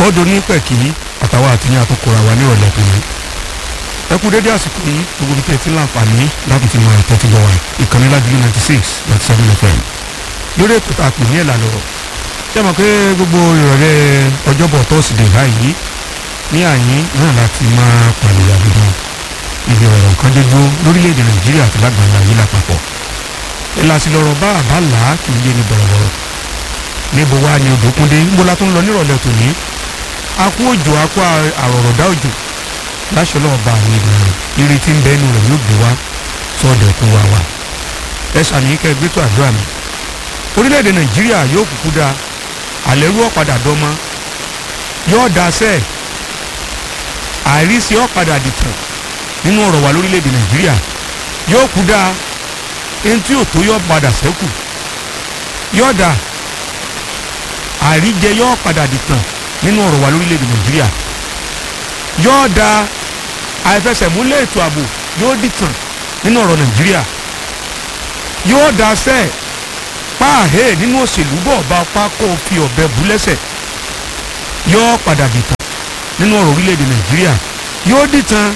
ọ̀dọ̀ ní pẹ̀kì àtàwọn àtìyàn àtọkọ̀rọ̀ àwa nírọ̀lẹ́ tó ní. ẹ kú dédé àsìkò yìí gbogbo ibi tẹ́ ẹ ti ń láǹfààní láti ti máa tẹ́tí bọ̀ wá ìkànnì ládùúgbò ninety six ninety seven fm lórí ètò tá a pè ní ẹ̀là lọ́rọ̀ ṣé mọ̀ pé gbogbo ìrọ̀lẹ́ ọjọ́bọ̀ tọ́sídẹ̀ẹ́ báyìí ní àyín náà láti máa pàlẹ́ àbídàn ibi ọ̀rọ̀ nǹkan dé dúró lórílẹ̀‐èdè nàìjíríà àti lágbàáyé ayé lápapọ̀ ìlàsí lọ́rọ̀ bá àbá là á kì í yé ni bọ̀rọ̀bọ̀rọ̀ níbo wá ni odòkúndé níbo la tó ń lọ nírọ̀lẹ́ tòní akú òjò akú àrọ̀rọ̀dá òjò láṣọ náà bá àwọn ènìyàn ìrètí ń bẹ́ẹ̀ nù rẹ̀ yóò gbé wá sọ́ọ̀dẹ̀ kún wa wá ẹ sàmì kẹ́ gbé tó àdúrà mi orílẹ̀-èdè nàìjíríà yóò kúkú da àlẹ́rú ọ̀padà dọ́mọ yóò da sẹ́ẹ̀ àìrísí ọ̀padà dìtàn nínú ọ̀rọ̀ wa lórílẹ̀‐èdè nàìjíríà yóò kú dáa ẹni tí yóò tó yọ padà sẹ́kù yóò dà àìríjẹ yóò padà dìtàn nínú ọ̀rọ̀ wa lórílẹ̀‐èdè nàìjíríà yóò dà àìfẹsẹ̀múlẹ̀ ètò ààbò yóò dìtàn nínú ọ̀rọ̀ nàìjíríà yóò dà sẹ́ páàhẹ́ nínú òṣèlú bọ̀ bá pákó fi ọ̀bẹ bú lẹ́sẹ̀ yóò padà dìtàn nínú ọ̀rọ̀ orílẹ̀‐èdè nàìjíríà yóò dìtàn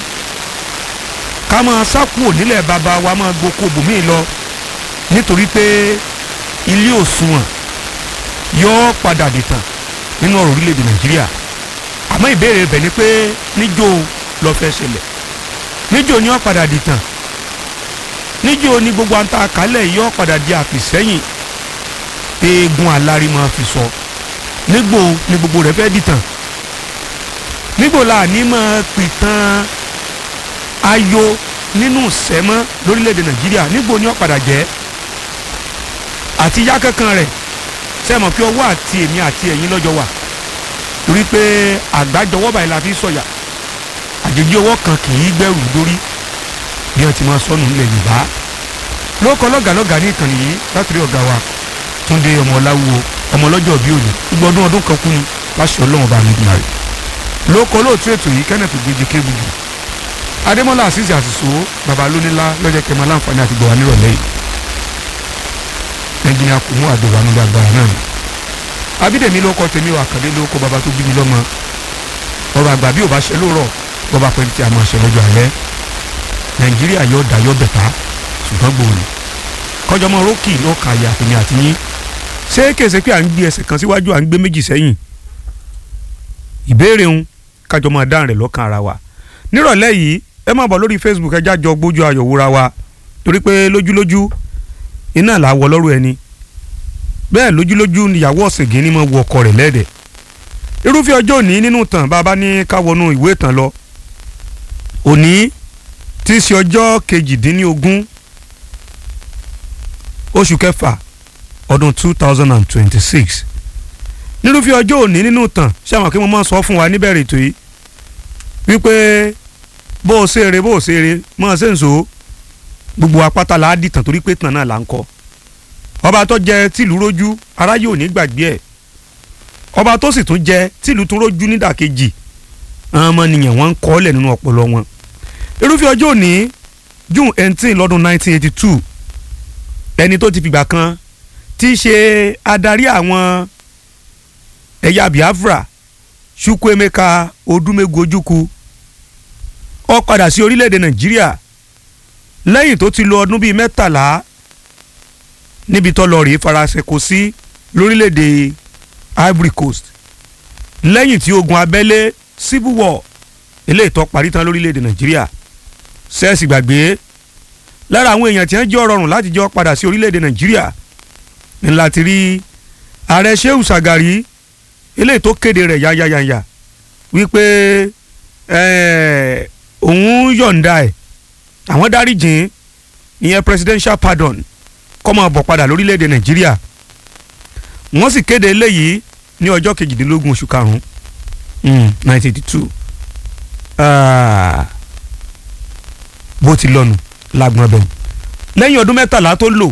ká máa sákúò nílẹ̀ bàbá wa máa gboko bòmíì lọ nítorí pé ilé òṣùwọ̀n yóò padà dìtàn nínú ọ̀rọ̀ orílẹ̀-èdè nàìjíríà àmọ́ ìbéèrè bẹ̀ ni pé níjó lọ fẹ́ ṣẹlẹ̀ níjó ni ó padà dìtàn níjó ni gbogbo àǹtà àkálẹ̀ yóò padà di àfìsẹ́yìn eegun alárí máa fi sọ nígbò ni gbogbo rẹ̀ fẹ́ dìtàn nígbò la ní máa pìtàn ayo nínú sẹ́mọ́ lórílẹ̀‐èdè nàìjíríà nígbò ni ó padà jẹ́ àti yá kankan rẹ̀ sẹ́mọ̀ pé ọwọ́ àti èmi àti ẹ̀yin lọ́jọ́ wà torí pé àgbájọwọ́ báyìí la fi sọ̀yà àjèjì ọwọ́ kan kì í gbẹ́rù dórí bí wọ́n ti máa sọnù nílẹ̀ yorùbá ló kọ́ lọ́gàlọ́gà ní ìkànnì yìí látòrí ọ̀gá wa túndé ọmọ ọláwúwo ọmọ ọlọ́jọ́ bíi òní gbọ́dún ọdún kan kú ni láṣẹ ọlọ́run bá mi dùn àrè ló kọ́ lóòtú ètò yìí kenneth gbèjì kébùbù adémọlá àṣìṣe àṣìṣò baba lónílá lọ́jọ́ kẹmọ aláǹfààní àti gbọ̀wá nírọ̀lẹ́ yìí ẹnjìnìà kò mú àdùnnà nígbà gbàrà náà abídèmí ló kọ tèmi wà kàdé ló kọ baba tó bí mi lọ́mọ ọ̀rọ̀ àgbà bí ò bá ṣe lóòrọ̀ bọ́ba pẹ̀lú tí a máa ṣe lọ́jọ́ alẹ́ nàìjíríà yóò dá yóò bẹ̀ta ṣùgbọ́n gbòòrò kọjọmọ rókì ló ka àyà àtẹ̀mí àti yín ṣé kèsè pé à ń gbé ẹsẹ̀ kan síwájú à ń gbé méjì sẹ́yìn ìbéèrè ń kájọ máa dáhùn rẹ̀ lọ́kàn ara wa nírọ̀lẹ́ yìí ẹ máa bọ̀ lórí facebook ẹ jájọ gbójú ayọ̀ wúra wa torí pé lójúlójú iná là á wọ lọ́rùn ẹni bẹ́ẹ̀ lójúlójú níyàwó ọ̀sìngín ni mo wọ ọkọ rẹ̀ lẹ́dẹ̀ irúfẹ́ ọjọ́ òní nínú tàn bàbá ní ká wọnú ìwé ìtàn lọ òní tí í ṣe ọjọ́ kejìdínlógún oṣù kẹfà ọdún two thousand and twenty-six nírúfẹ́ ọjọ́ òní nínú tàn ṣé àwọn kí mo máa sọ fún wa níbẹ̀rẹ̀ ètò yìí wípé bó o ṣe eré bó o ṣe eré mọ̀ ṣe ń so gbogbo apáta là á dìtàn torí pé tàn náà là ń kọ́ ọba tó jẹ tìlú rójú aráyé ò ní gbàgbé ẹ̀ ọba tó sì tún jẹ tìlú tún rójú nídàkejì àwọn ọmọnìyàn wọn ń kọ́ ọ́lẹ̀ nínú ọpọlọ wọn irúfẹ́ ọjọ́ òní june eighteen lọ́dún nineteen eighty two ẹni tó ti fìgbà kan tí í ṣe adarí àwọn ẹ̀yà biafra chukwuemeka odumegu ojukwu ó padà sí orílẹ̀-èdè nàìjíríà lẹ́yìn tó ti lo ọdún bíi mẹ́tàlá níbi tó lọ rèé faransé kò sí lórílẹ̀-èdè ivory coast lẹ́yìn tí ogun abẹ́lé civil war eléyìí tó parí tán lórílẹ̀-èdè nàìjíríà sẹ́ẹ̀sì gbàgbé lára àwọn èèyàn tí wọ́n jẹ́ ọ̀rọ̀rùn láti jọ padà sí orílẹ̀-èdè nàìjíríà ńlá ti rí ààrẹ shehu sagari eléyìí tó kéde rẹ̀ yáyáyáyá wípé òun yọ̀ǹda ẹ̀ àwọn dáríjìn ìyẹn presidential pardon kó máa bọ̀ padà lórílẹ̀‐èdè nàìjíríà wọ́n sì kéde eléyìí ní ọjọ́ kejìdínlógún oṣù karùn-ún nineteen eighty two bó ti lọ́nu lágbọ́n ọbẹ̀ lẹ́yìn ọdún mẹ́tàlá tó lò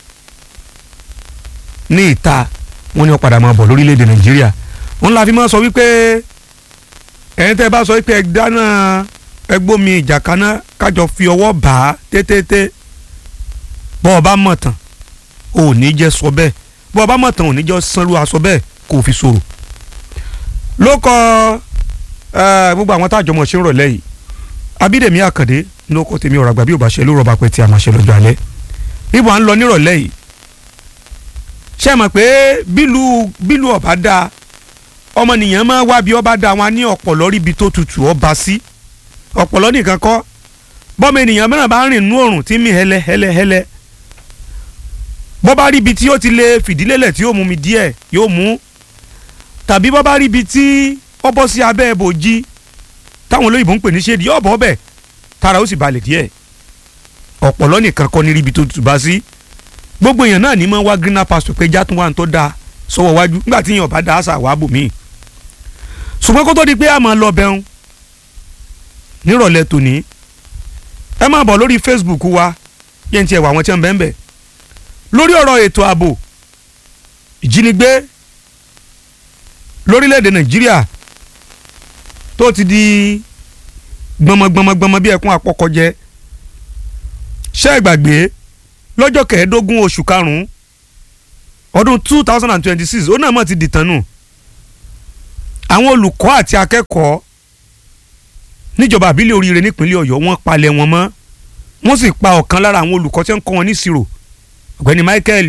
ní ìta wọ́n ní ó padà máa bọ̀ lórílẹ̀‐èdè nàìjíríà wọ́n la fi máa sọ wípé ẹ̀yin tẹ́ bá sọ wípé ẹ dáná ẹgbómi ìjà kaná kájọ fi ọwọ́ bá a tètè bọ́ ọ bá mọ̀ tán ò ní jẹ́ sọ bẹ́ẹ̀ bọ́ ọ bá mọ̀ tán ò ní jẹ́ sanru aṣọ bẹ́ẹ̀ kò fi sọ̀rọ̀ ló kọ eh, gbogbo àwọn tá àjọmọ̀ ṣe ń rọ̀lẹ́ yìí abídèmí àkàndé ló kọ tèmi ọ̀rọ̀ àgbà bí ò bá ṣe ló rọba pẹ́ tí a máa ṣe lọ́jọ́ alẹ́ níbo à ń lọ nírọ̀lẹ́ yìí ṣe mọ̀ pé bílù bílù ọ̀bá dáa ọmọnìyàn máa wá bí ọba dáa wọn á ní ọ̀pọ̀lọ́ ríbi tó tutù ọba sí ọ̀pọ̀lọ́ nìkan kọ́ bọ́mọ ènìyàn mìíràn bá ń rìn nú òrùn tí mi hẹlẹ hẹlẹ hẹlẹ bọ́ bá rí ibi tí ó ti lè fìdílélẹ̀ tí yóò mú mi díẹ̀ yóò mú tàbí bọ́ bá rí ibi tí ó bọ́ sí abẹ́ ibòji táwọn olóyìnbó ń pè ní ṣéèdì yóò bọ́ bẹ̀ tara ó sì balẹ̀ díẹ̀ ọ̀pọ̀lọ́ nìkan kọ́ ní ríbi tó tutù bá sí gbogbo èèyàn náà ní mọ́ wá greener pasture pé játún wà ní tó dáa sọ́wọ́ wájú nígbà tí èèyàn bá da àṣà wàá bò míì ṣùgbọ́n kó tó di pé a máa lọ bẹun nírọ̀lẹ́ tòní ẹ máa bọ̀ lórí Facebook wa yẹn ti ẹ̀wà àwọn tí wọ́n bẹ́ẹ̀ bẹ́ẹ̀ lórí ọ̀rọ̀ ètò ààbò ìjínigbé lórílẹ̀‐èdè Nàìjíríà tó ti di gbọmọgbọmọgbọmọ bí ẹkún àpọkọjẹ ṣé ẹ gbàgbé lọ́jọ́ kẹẹ̀ẹ́dógún oṣù karùn-ún ọdún two thousand and twenty-six ó náà mọ̀ ti dìtàn nù àwọn olùkọ́ àti akẹ́kọ̀ọ́ níjọba àbílẹ̀ oríire nípínlẹ̀ ọ̀yọ́ wọ́n palẹ̀ wọn mọ́ wọ́n sì pa ọ̀kan lára àwọn olùkọ́ tí wọ́n ń kọ́ wọn ní ìṣirò ọ̀gbẹ́ni Michael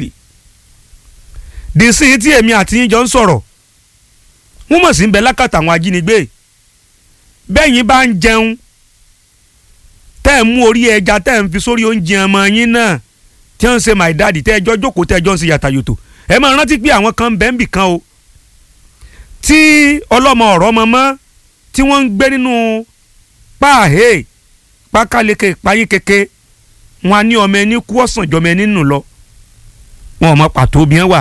dc tí èmi àti yín jọ ń sọ̀rọ̀ wọ́n mọ̀ sí ń bẹ lákàtà àwọn ajínigbé bẹ́yìn bá ń jẹun tẹ́ ẹ̀ mú orí ẹja tẹ́ ẹ̀ ń fi sórí oúnjẹ ọmọ yín náà tí wọ́n ń ṣe my daddy tẹ́ ẹjọ́ jókòó tẹ́ ẹjọ́ ń ṣe yàtàyòtò ẹ máa rántí pé àwọn kan ń bẹ ń bì kan o tí ọlọ́mọ ọ̀rọ̀ ọmọ mọ́ tí wọ́n ń gbé nínú páàhé pákáleke páyín keke wọn á ní ọmọ ẹni kú ọ̀sán jọmọ ẹni nù lọ wọn ò mọ pàtó bí wọn wà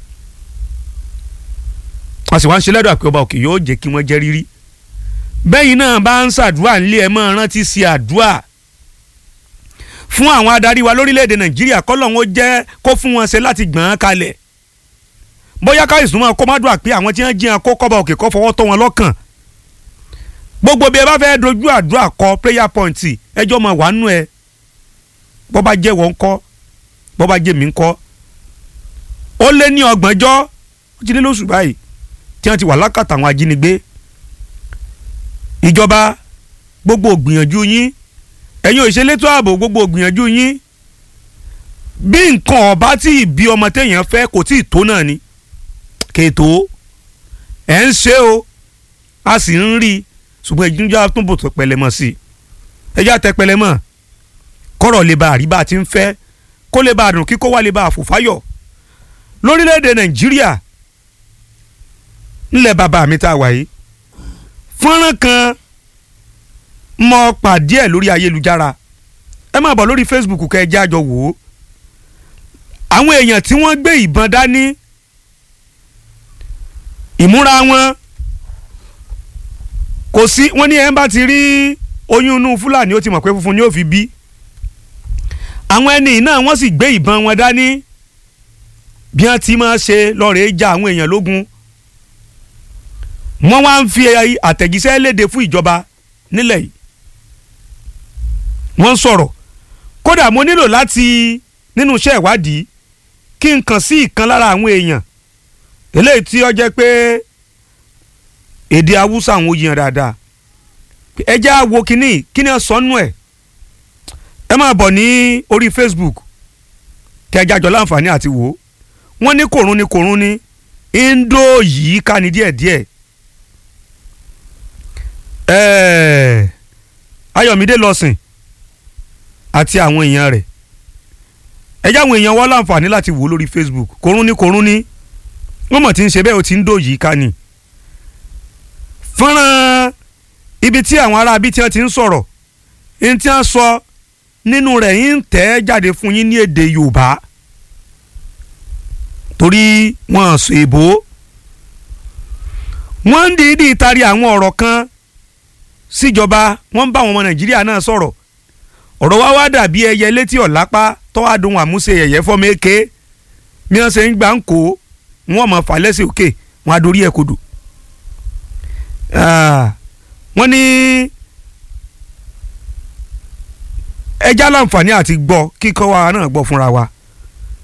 wọn sì wá ń ṣe lẹ́dọ̀ àpé ọba òkè yóò jẹ́ kí wọ́n jẹ́ rírí bẹ́yìn náà bá ń ṣàdúrà nílé ẹ̀ máa rántí sí àdúrà fún àwọn adarí wa lórílẹ̀‐èdè nàìjíríà kọ́lọ́hún ó jẹ́ kó fún wọn ṣe láti gbọ̀n án kalẹ̀ bóyá káyọ̀sùn máa kó má dùn àpé àwọn tí wọ́n jiyàn kó kọ́ba òkè kọ́ fọwọ́ tọ́ wọn lọ́kàn gbogbo bí ẹ bá fẹ́ dojú àdúrà kọ prayer point ẹjọ́ máa wà nù ẹ bọ́ bá jẹ́ wọ́n kọ́ bọ́ bá jẹ́ mi ń kọ́ ó lé ní ọgbọ̀njọ́ ó ti lé lóṣù báyìí tí wọ́n ti wà lákàtà àwọn ajínigbé ìjọba gbogbo ògbìyànjú yín ẹ̀yin òṣèlétò ààbò gbogbo ògbìyànjú yín bí nǹkan ọ̀bá tí ìbí ọmọ téèyàn fẹ́ kò tí ì tó náà ni kètò ẹ̀ ń ṣe o a sì ń rí i ṣùgbọ́n ìjìnjà tún bò tó pẹlẹmọ sí i ẹjẹ́ àtẹ pẹlẹmọ kọ́rọ̀ lè ba àríbá tí ń fẹ́ kó lè ba àdùn kíkó wá lè ba àfòfáyọ̀ lórílẹ̀‐èdè nàìjíríà ńlẹ̀ bàbá mi tá a wà yìí fọ́nrán kan mọ pàdé ẹ̀ lórí ayélujára ẹ máa bọ̀ lórí facebook kẹ́ ẹ jẹ́ àjọ wò ó àwọn èèyàn tí wọ́n gbé ìbọn dání ìmúra wọn kò sí wọ́n ní ẹ̀ ń bá ti rí oyún inú fúlàní ó ti mọ̀ pé funfun ni ó fi bí àwọn ẹni náà wọ́n sì gbé ìbọn wọn dání bí wọ́n ti máa ṣe lọ́ọ̀rẹ́ ja àwọn èèyàn lógun wọ́n wá ń fi àtẹ̀jíṣẹ́ léde fún ìjọba nílẹ̀ yìí wọ́n ń sọ̀rọ̀ kódà mo nílò láti nínú iṣẹ́ ìwádìí kí n kàn sí ìkan lára àwọn èèyàn eléyìí tí ó jẹ́ pé èdè haúsá àwọn òyìn dáadáa ẹ jẹ́ á wo kínní kínní sọ́nù ẹ̀ ẹ máa bọ̀ ní orí Facebook kẹjá jọ láǹfààní àti wò ó wọ́n ní kòrún ní kòrún ní indo yìí ká ní díẹ̀díẹ̀ ẹ̀ẹ́ Ayọ̀mídé lọ́sìn àti àwọn èèyàn rẹ̀ ẹ jẹ́ àwọn èèyàn wá láǹfààní láti wò ó lórí Facebook kòrún ní kòrún ní wọ́n mọ̀ tí ń ṣe bẹ́ẹ̀ ó ti ń dò yìí ká ní fọ́nrán ibi tí àwọn ará bíi tí wọ́n ti ń sọ̀rọ̀ ní tí wọ́n sọ nínú rẹ̀ yín ń tẹ̀ ẹ́ jáde fún yín ní èdè Yorùbá torí wọ́n sọ èbó wọ́n ń dìídì tari àwọn ọ̀rọ̀ kan síjọba wọ́n ń bá àwọn ọmọ Nàìjíríà náà sọ̀rọ̀ ọ̀rọ̀ wa wá dàbí ẹyẹ létí ọ̀lápá tọ́wádùn àmúṣe ẹ̀yẹ fọ́mọ èké bí wọ́n ṣe ń gbà ń kó wọ́n mọ̀ fà lẹ́sẹ̀ òkè wọ́n á dorí ẹ̀ kodò wọ́n ní ẹja láǹfààní àti gbọ́ kíkọ́ wa náà gbọ́ fúnra wa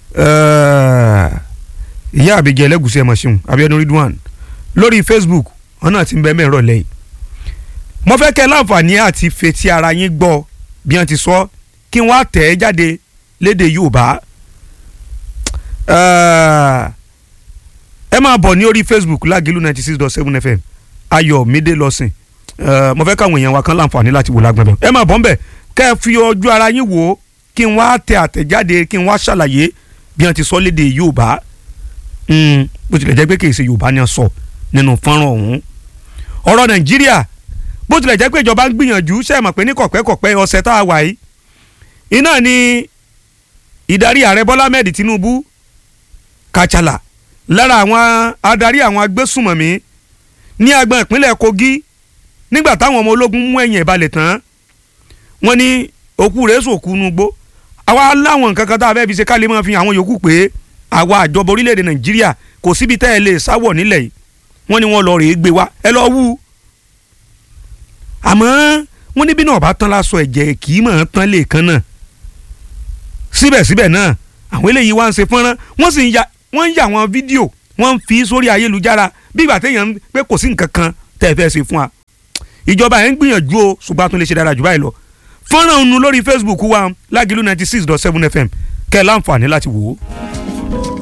ìyá àbíjẹ ẹlẹ́gùsí ẹ̀ mọ̀ṣíun Abíọ́dún Ridwan lórí Facebook wọn náà ti ń bẹ mẹ́rọ̀ lẹ́yìn mo fẹ́ kẹ́ láǹfààní àti fetí ara yín gbọ́ bí wọ́n ti sọ kí wọ́n á tẹ̀ ẹ́ jáde léde Yorùbá ẹ máa bọ̀ ní orí Facebook Lágìlú ninety six dot seven FM Ayọ̀mídé lọ́sìn mo fẹ́ káwọn èèyàn wa kan láǹfààní láti wò lágbọ̀n bẹ́ẹ̀ ẹ máa bọ̀ ń bẹ̀ kẹ́ ẹ fi ojú ara yín wò ó kí n wá tẹ àtẹ̀jáde kí n wá ṣàlàyé bí wọ́n ti sọ léde Yorùbá bó tilẹ̀ jẹ́ pé kì í ṣe Yorùbá ni wọ́n sọ nínú fọ́nrán ọ̀hún ọ̀rọ̀ Nàìjíríà bó tilẹ̀ jẹ́ pé ìjọba ń gbìyànjú ṣe é mọ̀ pé ní kọ̀pẹ́kọ̀pẹ́ ọ̀sẹ̀ tá a wà yìí iná ni ìdarí ààrẹ Bọ́lá Ahmed Tinubu Kàchàlà lára àwọn adarí àwọn agbésùmọ̀mí ní agbọn ìpínlẹ̀ Kogi nígbà táwọn ọmọ ológun mú ẹ̀yìn ìbalẹ̀ tán wọ́n ní òkú rẹ̀ sòkú nugbó àwa láwọn nǹkan kan tá a fẹ́ fi ṣe ká lè máa fi àwọn yòókù pé àwa àjọba orílẹ̀-èdè Nàìjíríà kò síbi tẹ́ ẹ lè sáwọ̀ nílẹ̀ yìí wọ́n ní wọ́n lọ rèé gbé wa ẹ lọ wú àmọ́ wọ́n níbí náà bá tán lásọ ẹ̀jẹ̀ kì í mọ̀ ọ́n tán lè kan náà síbẹ̀síbẹ̀ náà àwọn eléyìí wá ń ṣe fọ́nrán wọ́n sì ń ya wọ́n ń ya àwọn fídíò wọ́n ń fi sórí ayélujára bí ìgbà téèyàn pé kò sí nǹkan kan tẹ́ ẹ fẹ́ ṣe fún wa ìjọba yẹn ń gbìyànjú o ṣùgbọ́n a tún lè ṣe dára jù báyìí lọ fọ́nrán òun lórí Facebook wa Lágìlú ninety six dot seven FM kẹ́ ẹ láǹfààní láti wò ó.